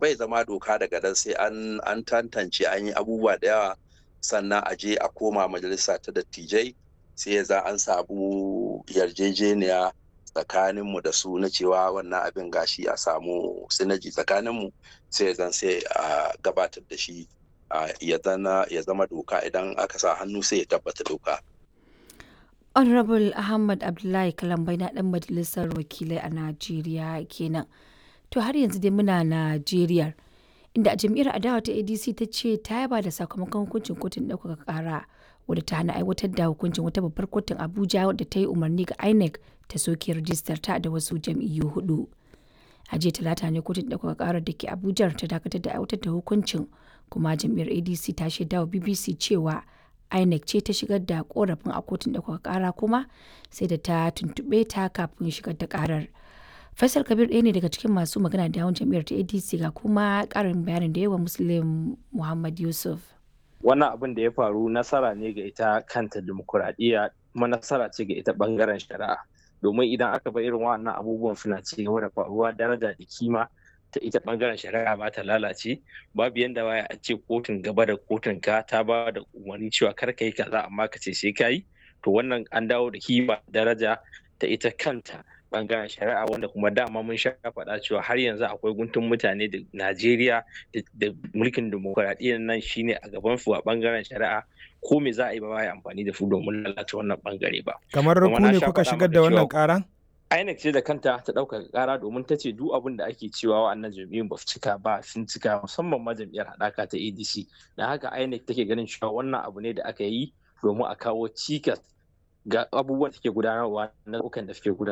bai zama doka daga nan sai an an tantance an yi abubuwa da yawa sannan a je a koma majalisa ta dattijai sai ya za an samu yarjejeniya tsakaninmu da su na cewa wannan abin gashi a samu sinaji tsakaninmu sai zan sai a gabatar da shi ya zama doka idan aka sa hannu sai ya tabbata doka. honorable ahmad abdullahi kalambai na dan majalisar wakilai a najeriya kenan to har yanzu dai muna najeriya inda a jam'iyyar adawa ta adc ta ce ta yaba da sakamakon hukuncin kotun ɗaukaka ƙara wadda ta hana aiwatar da hukuncin wata babbar kotun abuja wadda ta yi umarni ga inec ta soke rijistar ta da wasu jam'iyyu hudu a jiya talata ne kotun ɗaukaka ƙarar da ke abuja ta dakatar da aiwatar da hukuncin kuma jam'iyyar adc ta shaida wa bbc cewa inec ce ta shigar da korafin a kotun ɗaukaka ƙara kuma sai da ta tuntuɓe ta kafin shigar da ƙarar faisal kabir ɗaya ne daga cikin masu magana da yawon jam'iyyar ta adc ga kuma ƙarin bayanin da yawa muslim muhammad yusuf wannan abin da ya faru nasara ne ga ita kanta dimokuraɗiyya kuma nasara ce ga ita ɓangaren shari'a domin idan aka bar irin wannan abubuwan suna ci gaba da faruwa daraja da kima ta ita ɓangaren shari'a ba ta lalace babu yanda waya a ce kotun gaba da kotun ka ta ba da umarni cewa kar ka yi kaza amma ka ce sai ka yi to wannan an dawo da kima daraja ta ita kanta bangaren shari'a wanda kuma dama mun sha faɗa cewa har yanzu akwai guntun mutane da Najeriya da mulkin demokuraɗiyyar nan shine a gaban su a bangaren shari'a ko me za a yi ba ya amfani da su domin lalata wannan bangare ba. Kamar ku ne kuka shigar da wannan ƙara? INEC ce da kanta ta ɗaukaka ƙara domin ta ce duk abin da ake cewa wa'annan jam'iyyun ba su cika ba sun cika musamman ma jam'iyyar haɗaka ta ADC. Da haka INEC take ganin cewa wannan abu ne da aka yi domin a kawo cikas ga abubuwan da suke gudanarwa na da suke gudanarwa